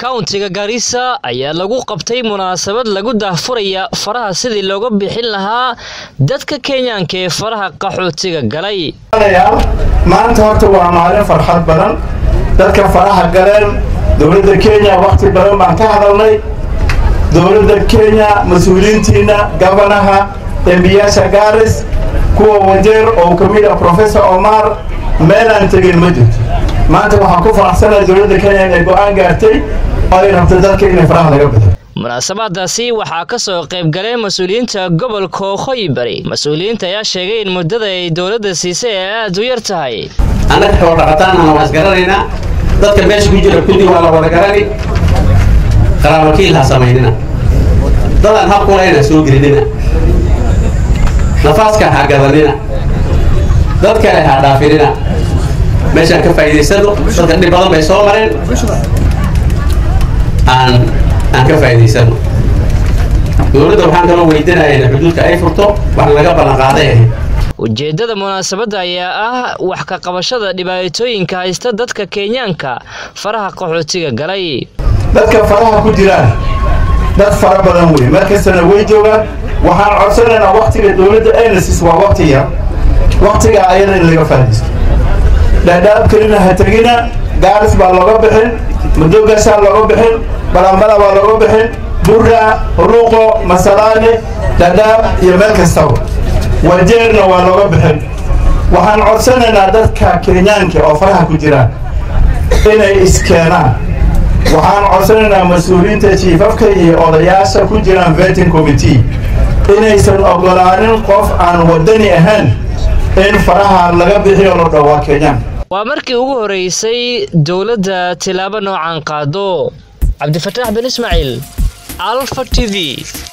kauntiga gaarisa ayaa lagu qabtay munaasabad lagu daahfuraya faraha sidii looga bixin lahaa dadka kenyaanka ee faraha qaxootiga galay maanta horta waa maalin farxad badan dadka faraha galeen dowladda kenya wakhti badan baan ka hadalnay dowladda kenya mas-uuliyiintiina gabanaha embiyaasha gaaris kuwa wajeer oo ka mid ah professor omar meelaan tegin ma jirto maanta waxaan ku faraxsanaa dowladda kenya inay go'aan gaartay oo ay rabto dadka inay faraha laga bixiyo munaasabadaasi waxaa ka soo qayb galeen mas-uuliyiinta gobolka waqooyi bari mas-uuliyiinta ayaa sheegay in muddada ay dowladda siisay ay aad u yar tahay annaga xoolo dhaqataanana waa isgaranaynaa dadka meesha ku jira kulli waa la wada garani qaraabakiil ha samaynina dadaan habkulayna soo gelinina nafaaska ha gadanina dad kale ha dhaafinina meeshaan ka faa'iidaysano dadka dhib badan bay soo mareen aan aan ka faa'iidaysano dowladda waxaan kaloo weydinaya in xuduudka ay furto wax laga ballanqaaday ahayd ujeeddada munaasabadda ayaa ah wax ka qabashada dhibaatooyinka haysta dadka kenyaanka faraha qaxootiga galay dadka faraha ku jiraan dad fara badan wey markastana way joogaan waxaan codsanaynaa waktiga dowladda aynasis waa wakti yar waktiga ayada in laga faa'iidaysto dhaadhaab kelina ha tegina gaaris baa looga bixin madoogashaa looga bixin balambala baa looga bixin burra ruuqo masalaane dhaadhaab iyo meel kastaba wajeerna waa looga bixin waxaan codsanaynaa dadka kenyaanka oo faraha ku jiraan inay iskeenaan waxaan codsanaynaa mas-uuliyiinta jiifafka iyo odayaasha ku jiraan vetin committee inaysan ogolaanin qof aan wadani ahayn in faraha laga bixiyo loo dhowaa kenyaan waa markii ugu horeysay dowladda tilaabo noocan qaado cabdifataax bin ismaaciil alfa t v